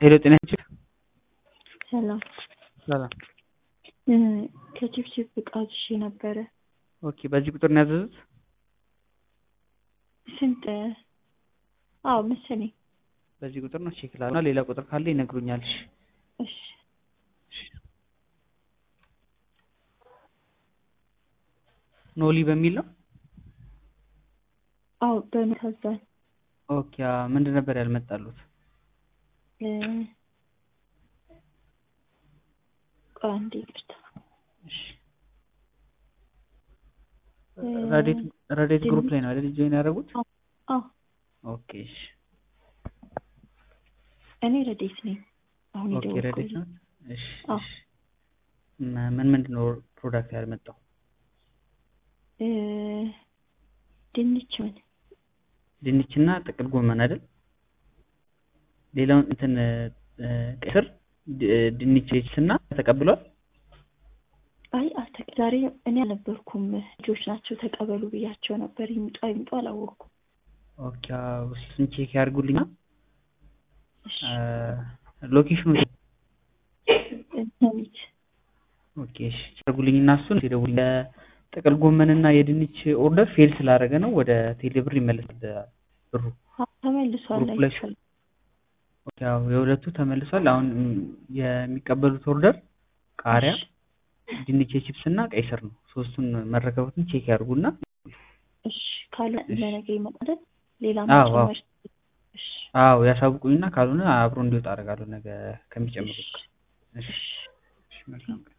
ሄሎ ጤና ይስጥልኝ። ሰላም ሰላም። ከቺፕቺፕ እቃ አዝዤ ነበረ። ኦኬ በዚህ ቁጥር ነው ያዘዙት? ስንት? አዎ መሰለኝ። በዚህ ቁጥር ነው ቼክ ላድርግ እና ሌላ ቁጥር ካለ ይነግሩኛል። እሺ እሺ ኖሊ በሚል ነው? አዎ በመታዘን ኦኬ አዎ። ምንድን ነበር ያልመጣሉት? ቆይ አንዴ ይቅርታ። እሺ ረዴት ረዴት ግሩፕ ላይ ነው አይደል ጆይን ያደረጉት? አዎ ኦኬ እሺ እኔ ረዴት ነኝ። አሁን ኦኬ ረዴት የደወልኩት ነው። እሺ አዎ። እሺ ምን ምንድን ነው ፕሮዳክት ያልመጣው? እ ድንች ምን ድንችና ጥቅል ጎመን አይደል? ሌላውን እንትን እ ቀይ ስር ድ- ድንች እና ተቀብሏል። አይ አልተ ዛሬ እኔ አልነበርኩም። ልጆች ናቸው ተቀበሉ ብያቸው ነበር። ይምጡ አይምጡ አላወቅኩም። ኦኬ አዎ፣ እሱን ቼክ ያድርጉልኛ። እሺ ሎኬሽኑ ሰሚት ኦኬ እሺ ያድርጉልኝ እና እሱን ሲደውል የጥቅል ጎመንና የድንች ኦርደር ፌል ስላደረገ ነው ወደ ቴሌብር ይመለሳል ብሩ። ተመልሷል። ግሩፕ ላይ አይቻልም። ኦኬ አዎ የሁለቱ ተመልሷል። አሁን ም፣ የሚቀበሉት ኦርደር ቃሪያ፣ ድንች የቺፕስ እና ቀይ ስር ነው። ሶስቱን መረከቡትን ቼክ ያድርጉና እሺ ካለ እሺ። ለነገ ይመጣል። ሌላ አዎ፣ አዎ። መጨመር እሺ አዎ ያሳውቁኝና ካልሆነ አብሮ እንዲወጣ አደርጋለሁ ነገ ከሚጨምሩት ጋር። እሺ እሺ እሺ መልካም